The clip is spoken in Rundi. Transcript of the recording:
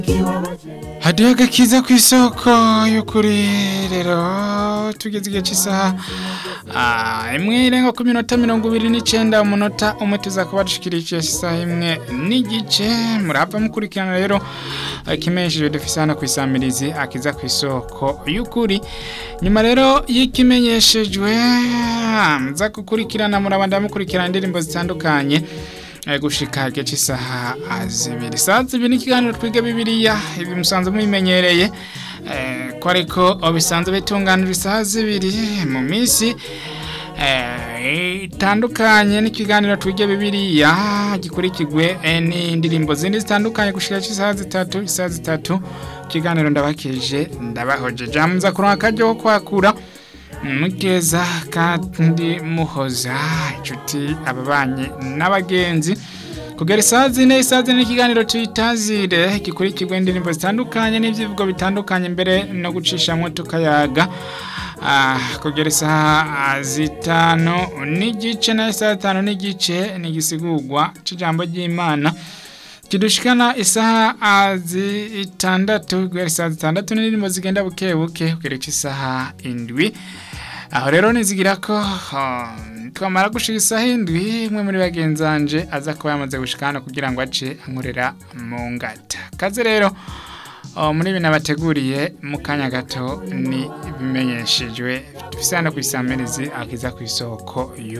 hadiyo agakiza ku isoko y'ukuri rero tugeze igihe cy'isaha ah, imwe irenga ku minota mirongo ibiri n'icyenda umunota umwe tuza kuba dushikirije isaha imwe n'igice murahava mukurikirana rero ikimenyesheje dufise hano ku isamirizi akiza ku isoko y'ukuri nyuma rero y'ikimenyeshejwe muza gukurikirana murabanda mukurikirana indirimbo zitandukanye eh, gushika igihe cy'isaha ah, zibiri saa zibiri n'ikiganiro twiga bibiliya ibi musanzwe mubimenyereye eh, ko ariko bisanzwe bitunganira isaha zibiri mu minsi eh, itandukanye n'ikiganiro twiga bibiliya gikurikirwe eh, n'indirimbo zindi zitandukanye gushika cy'isaha zitatu isaha zitatu ikiganiro ndabakije ndabahojeje muza kuronka akaryo ko kwakura mugeza kandi muhoza inshuti ababanyi n'abagenzi kugera isaha zine isaha zine ikiganiro tuyitazire gikurikirwa indirimbo zitandukanye n'ibyivugo bitandukanye mbere no gucishamwo tukayaga Ah, kugera isaha zitanu n'igice na isaha zitanu n'igice n'igisigurwa c'ijambo ry'imana kidushikana isaha zitandatu guhera isaha zitandatu n'indirimbo zigenda buke buke kugera isaha indwi aho rero nizigira ko ah, twamara gushika isaha indwi umwe muri bagenzanje aza kuba yamaze gushika hano kugira ngo ace ankorera mu ngata kaze rero oh, muri bino bateguriye mu kanya gato ni ibimenyeshejwe dufise hano ku isamirizi akiza ku isoko yo